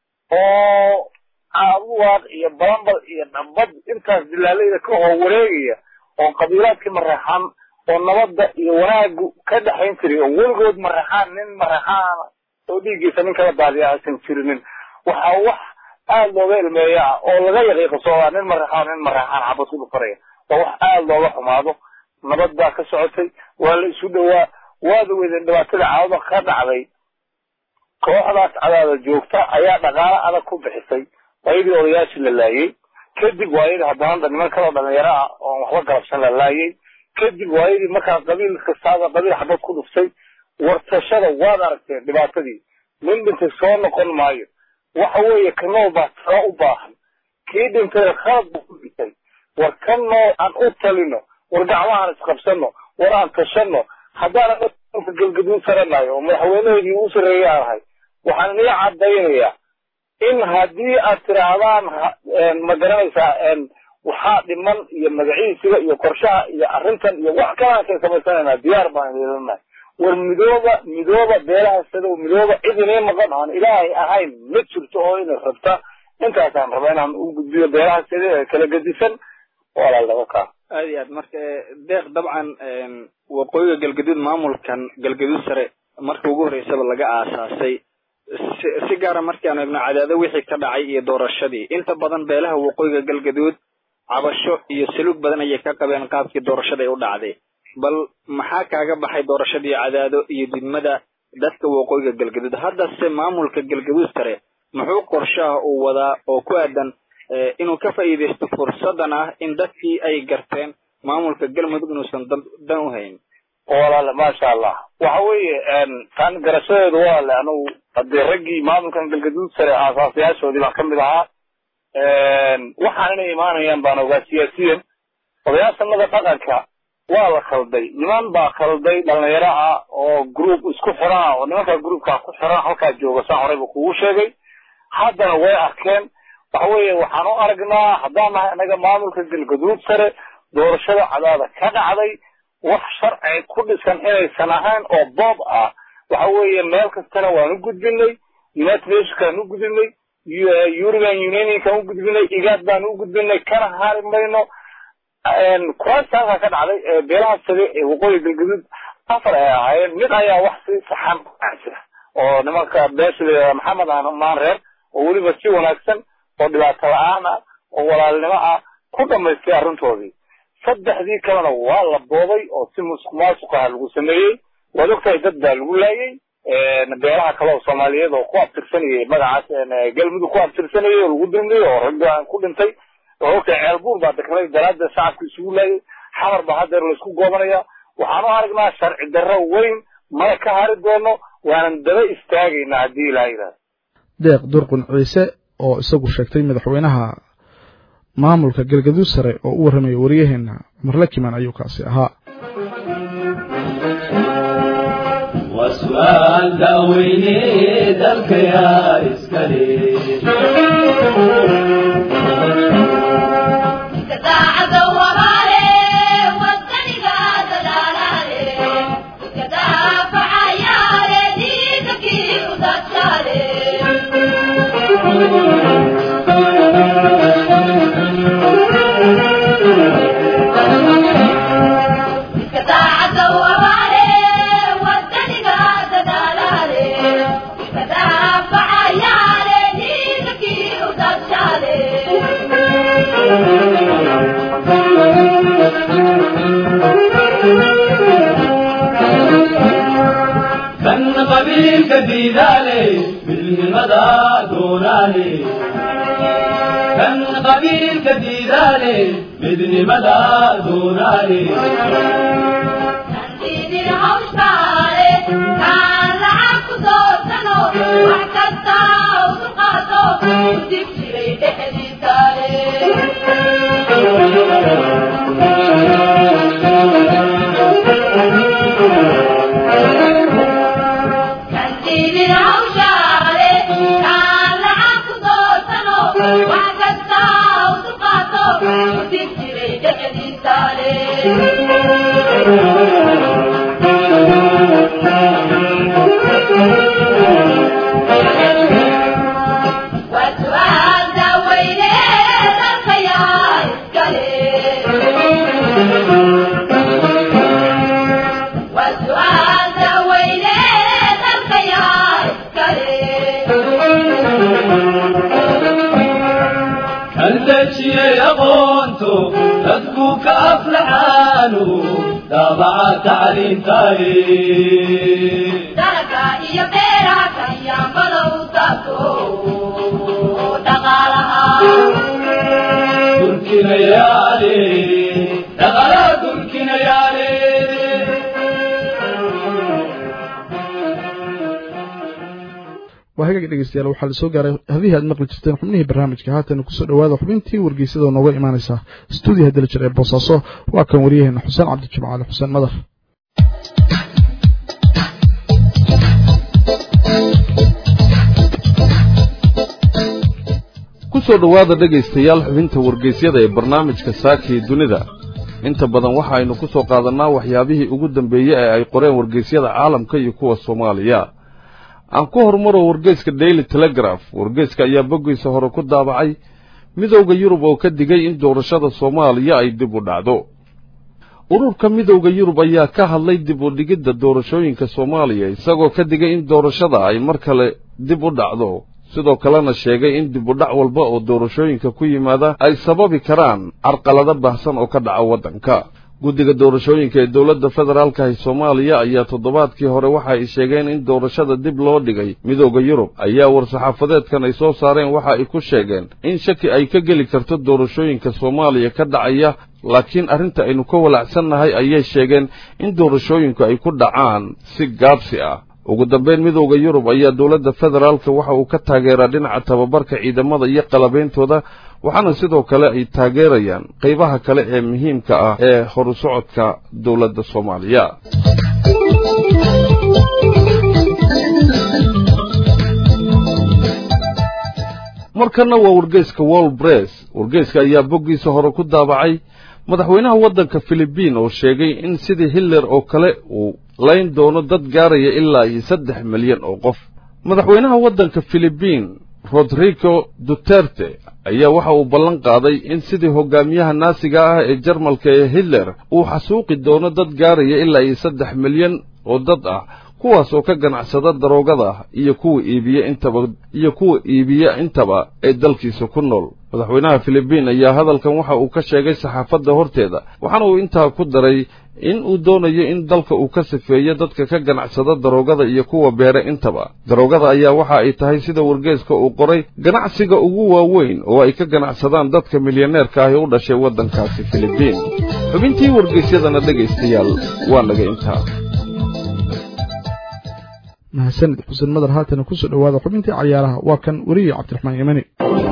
oo caabuwaaq iyo balambal iyo dhambad intaas dilaalayda ka hor wareegaya oo qabiilaadkii maraxan oo nabadda iyo wanaagu ka dhexayn jiray oo weligood maraxaan nin maraxaan oo dhiiggiisa nin kala daadiya aysan jirinin waxaa wax aada looga ilmeeya ah oo laga yaqiiqasoodaa nin maraxaan nin maraxaan xabad ku dhufanaya waa wax aada looga xumaado nabad baa ka socotay waa la isu dhowaa waada weydeen dhibaatada caawada ka dhacday kooxdaas cadaada joogta ayaa dhaqaalo adag ku bixisay waayadii odayaashii la laayay kadib waayadii haddana niman kaloo dhalinyaro ah oon waxba galabsan la laayay kadib waayadii markaa qabiil kastaaba qabiil xabad ku dhuftay wartashada waad aragteen dhibaatadii nin dhintay soo noqon maayo waxa weeye ka nool baa tiro u baahan kii dhintay khalad buu ku dhintay war ka nool aan u talino war gacmahaan isqabsano war aan tashano haddaan galgaduud saranayo oo madaxweynaheedii u sarreeyay aan ahay waxaan inii caddaynayaa in haddii aad tidhaahdaan ma garanaysaa waxaa dhiman iyo magaciisiga iyo qorshaha iyo arrintan iyo wax kalaan kay samaysanaynaa diyaar baan yeelanahay war midooba midooba beelaha sadow midooba cid inii maqan aan ilaahay ahayn ma jirto oo inay rabta intaasaan raba inaan u gudbiyo beelaha sida ee kala gedisan walaalnimo kaa aad iyo aad marka deeq dabcan waqooyiga galgaduud maamulkan galgaduud sare marka ugu horreysaba laga aasaasay si si gaara markaanu eegno cadaado wixii ka dhacay iyo doorashadii inta badan beelaha waqooyiga galgaduud cabasho iyo saluug badan ayay ka qabeen qaabkii doorashada ay u dhacday bal maxaa kaaga baxay doorashadii cadaado iyo didmada dadka waqooyiga galgaduud haddase maamulka galgaduud sare muxuu qorshaha uu wadaa oo ku aadan inuu ka faa'iidaysto fursadan ah in dadkii ay garteen maamulka galmudug inuusan dan u hayn walaale maasha allah waxa weeye taan garashadeedu walaale anugu haddii raggii maamulkan galgaduud sare aasaasayaashoodii baan ka mid ahaa waxaan inay imaanayaan baan ogaa siyaasiyan odayaashanada dhaqanka waa la khalday niman baa khalday dhalinyaro ah oo group isku xiran oo nimanka groupka ku xiran halkaa jooga saan horeyba kugu sheegay haddana way arkeen waxa weeye waxaan u aragnaa haddaan nahay annaga maamulka galgaduud sare doorashada cadaada ka dhacday wax sharci ku dhisan inaysan ahayn oo boob ah waxa weeye meel kastana waan u gudbinay united nationkaan u gudbinay european unionkan u gudbinay igaad baan u gudbinay kana hari mayno kuraasta halkaa ka dhacday beelaha sare ee waqooyi galgaduud afar ay ahaayeen mid ayaa wax si saxan jira oo nimanka beesha layihahda maxamed maan reer oo weliba si wanaagsan oo dhibaato la-aan ah oo walaalnimo ah ku dhamaystay arrintoodii saddexdii kalena waa la boobay oo si musuq maasuq ah lagu sameeyey waad ogtahay dad baa lagu laayay beelaha kale oo soomaaliyeed oo ku abtirsanayay magacaas galmudug ku abtirsanayay oo lagu dirmiyey oo ragga ku dhintay oo ogtahay ceelbuur baa deklay daraaddeed shacabka isugu laayay xamar baa haddeer laysku goobanaya waxaan u aragnaa sharci darro weyn mana ka hari doono waanan daba istaagaynaa haddii ilaa yidhahdo deeq durqun ciise oo isagu sheegtay madaxweynaha maamulka galgaduud sare oo u warramaya waryaheena cumar lakiman ayuu kaasi ahaa وسؤال داويني دلك يا إسكالي كان قبيل كديدالي بالمدى دونالي كان قبيل كديدالي بدن مدى دونالي wax kasta u dulqaato dib jiray dhexdiisaale kantiidin hawshaale kaan lacag ku doorsano wax kasta u dulqaato dib jiray dhexdiisaale وسؤال دويني الخيال وسؤال دويني الخيال كالدشي أقونتو تدكوك أفلحانو دابع تعليم تاريخ دركا إيا بيرا كيا ملو تاكو دقالها تركنا يالي دغلا تركنا يالي waa hagaag dhegeystayaal waxaa la soo gaaray hadihii aad maqli jirteen xubnihii barnaamijka haatan kusoo dhawaada xubintii wargeysada nooga imaaneysa stuudiyaha dalajer ee boosaaso waa kan waryaheena xuseen cabdijimcaali xuseen madar ku soo dhowaada dhegaystayaal xubinta wargeysyada ee barnaamijka saakii dunida inta badan waxaynu ku soo qaadannaa waxyaabihii ugu dambeeyey ee ay qoreen wargeysyada caalamka iyo kuwa soomaaliya aan ku horumaro wargeyska daily telegraph wargeyska ayaa boggiisa hore ku daabacay midowda yurub oo ka digay in doorashada soomaaliya ay dib u dhacdo ururka midowda yurub ayaa ka hadlay dib u dhigidda doorashooyinka soomaaliya isagoo ka digay in doorashada ay mar kale dib u dhacdo sidoo kalena sheegay in dib u dhac walba oo doorashooyinka ku yimaada ay sababi karaan carqalado baahsan oo ka dhaca waddanka guddiga doorashooyinka ee dowladda federaalka ee soomaaliya ayaa toddobaadkii hore waxa ay sheegeen in doorashada dib loo dhigay midowda yurub ayaa war-saxaafadeedkan ay soo saareen waxa ay ku sheegeen in shaki ay ka geli karto doorashooyinka soomaaliya ka dhacaya laakiin arrinta aynu ka walacsannahay ayay sheegeen in doorashooyinku ay ku dhacaan si gaabsi ah ugu dambayn midowda yurub ayaa dowladda federaalka waxa uu ka taageeraa dhinaca tababarka ciidamada iyo qalabeyntooda waxaana sidoo kale ay taageerayaan qaybaha kale ee muhiimka ah ee horu socodka dowladda soomaaliya markanna waa wargeyska world bress wargeyska ayaa boggiisa hore ku daabacay madaxweynaha waddanka filibiin oo sheegay in sidii hitler oo kale uu layn doono dad gaaraya ilaa iyo saddex milyan oo qof madaxweynaha waddanka filibiin rodrigo duterte ayaa waxa uu ballan qaaday in sidii hogaamiyaha naasiga ah ee jarmalka ee hitler uu xasuuqi doono dad gaaraya ilaa iyo saddex milyan oo dad ah kuwaas oo ka ganacsada daroogada iyo kuwa iibiya intaba iyo kuwa iibiya intaba ee dalkiisa ku nool madaxweynaha filibiin ayaa hadalkan waxa uu ka sheegay saxaafadda horteeda waxaana uu intaa ku daray in uu doonayo in dalka uu ka sifeeyo dadka ka ganacsada daroogada iyo kuwa beere intaba daroogada ayaa waxa ay tahay sida wargeeska uu qoray ganacsiga ugu waaweyn oo ay ka ganacsadaan dadka milyaneerka ah ee u dhashay waddankaasi filibiin xubintii wargeysyadana dhegaystayaal waa naga intaa mahadsanid xuseen madar haatana kusoo dhowaada xubintii cayaaraha waa kan weriye cabdiraxmaan yemani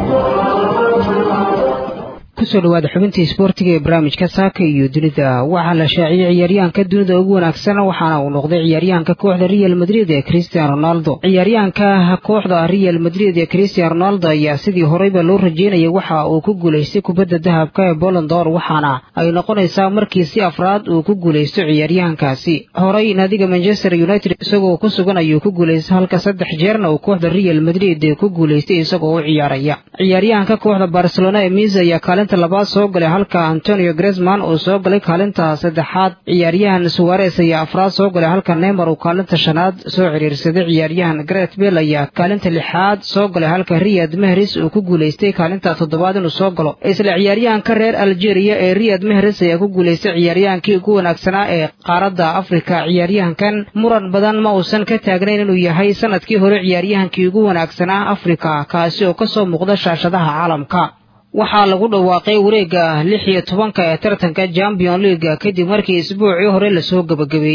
kusoo dhawaada xubintii isboortiga ee barnaamijka saaka iyo dunida waxaa la shaaciyey ciyaaryahanka dunida ugu wanaagsan waxaana uu noqday ciyaaryahanka kooxda real madrid ee christian ronaldo ciyaaryahanka kooxda real madrid ee christian ronaldo ayaa sidii horeyba loo rajeynayay waxa uu ku guulaystay kubadda dahabka ee bolondor waxaana ay noqonaysaa markii si afraad uu ku guulaysto ciyaaryahankaasi horey naadiga manchester united isagoo ku sugan ayuu ku guulaystay halka saddex jeerna uu kooxda real madrid ku guulaystay isagoo u ciyaaraya ciyaaryahanka kooxda barcelona ee mis ayaa kaalinta labaad soo galay halka antonio gresman uu soo galay kaalinta saddexaad ciyaaryahan suwares ayaa afraad soo galay halka neymar uu kaalinta shanaad soo ciriirsaday ciyaaryahan gret bell ayaa kaalinta lixaad soo galay halka riyad mehris uu ku guulaystay kaalinta toddobaad inuu soo galo isla ciyaaryahanka reer algeria ee riyad mehris ayaa ku guulaystay ciyaaryahankii ugu wanaagsanaa ee qaaradda afrika ciyaaryahankan muran badan ma uusan ka taagnayn inuu yahay sanadkii hore ciyaaryahankii ugu wanaagsanaa afrika kaasi oo kasoo muuqda shaashadaha caalamka waxaa lagu dhawaaqay wareegga lix iyo tobanka ee tartanka champion leaga kadib markii isbuucii hore lasoo gebagabeeyey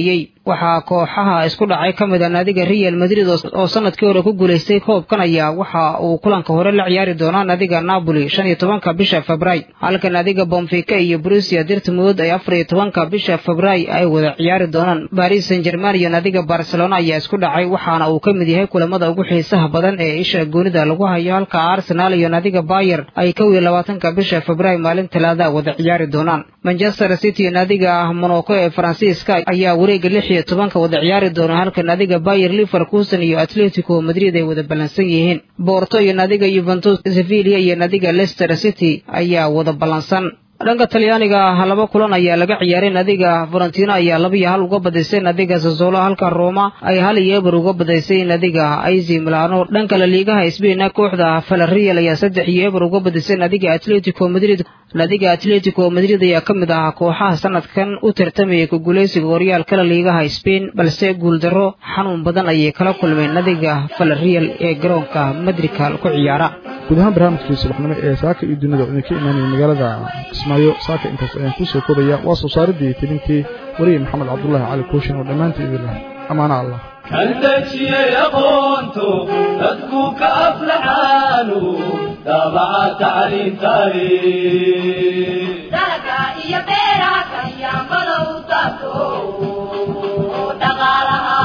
waxaa kooxaha isku dhacay ka mid a naadiga real madrid oo sanadkii hore ku guulaystay koobkan ayaa waxa uu kulanka hore la ciyaari doonaa naadiga napoli shan iyo tobanka bisha febray halka naadiga bomfika iyo brusia dirtmud ay afar iyo tobanka bisha febray ay wada ciyaari doonaan baris san german iyo naadiga barcelona ayaa isku dhacay waxaana uu ka mid yahay kulamada ugu xiisaha badan ee isha goonida lagu hayo halka arsenal iyo naadiga bayer ay kow iyo labaatanka bisha febray maalin talaada wada ciyaari doonaan manchester city iyo naadiga monaco ee faransiiska ayaa wareega lix iyo tobanka wada ciyaari doona halka naadiga bayer liverkusen iyo atletico madrid ay wada ballansan yihiin boorto iyo naadiga yuventus sevilla iyo naadiga leicester city ayaa wada ballansan dhanka talyaaniga laba kulan ayaa laga ciyaaray naadiga valentino ayaa laba iyo hal uga badaysay naadiga sasolo halka roma ay hal iyo eber uga badaysay naadiga aizi milano dhanka laliigaha sbaina kooxda falarreal ayaa saddex iyo eber uga badisay naadiga atletico madrid naadiga atletico madrid ayaa ka mid ahaa kooxaha sanadkan u tartamayay ku guulaysiga horyaalka laliigaha spain balse guuldarro xanuun badan ayay kala kulmeen naadiga falarreal ee garoonka madrikal ku ciyaara guud ahaan barnaamijkii subaxnimo ee saaka iyo dunida oo idinka imaanaya magaalada kismaayo saaka intaas ayaan kusoo kodaya waa soo saaridii tilintii wariye maxamed cabdulaahi cali kooshin oo dhammaantii idin leh amaana allah kan dejiyey aqoonto dadku ka aflaxaanu daabaca tacliintaani dalka iyo beeraha kayaambada u taabto dhaqaalaha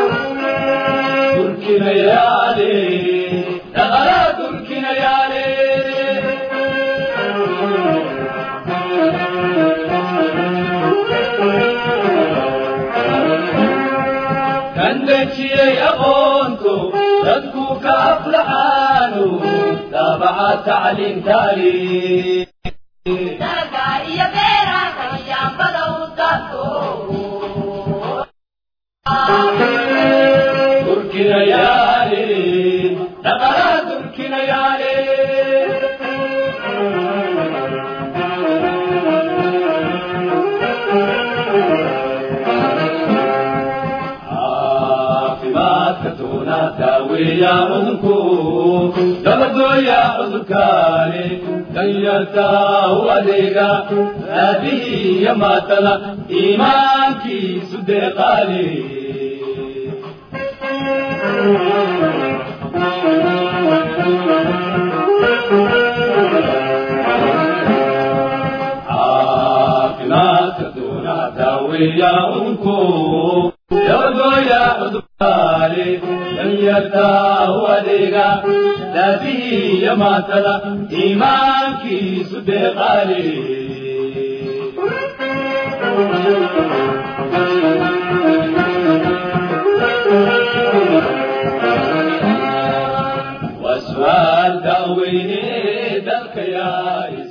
durkinayaale dhaqaalaha durkinayaale kan dejiyey aqoonto dadku ka aflaxaanu daabaca tacliintaani dalka iyo beeraha kayaambada u taabto durkinayaale dhaqaalaha durkinayaale caafimaadka doona daaweeya cudurku dabadooya cudurkaani danyarta u adeega aabihii iyo maatada iimaankiisu deeqaani caafimaadka doona daaweeya cudurku dabadooya cudurkaani danyarta u adeega aabihii iyo maatada iimaankiisu deeqaani وسؤال داويني دلك يا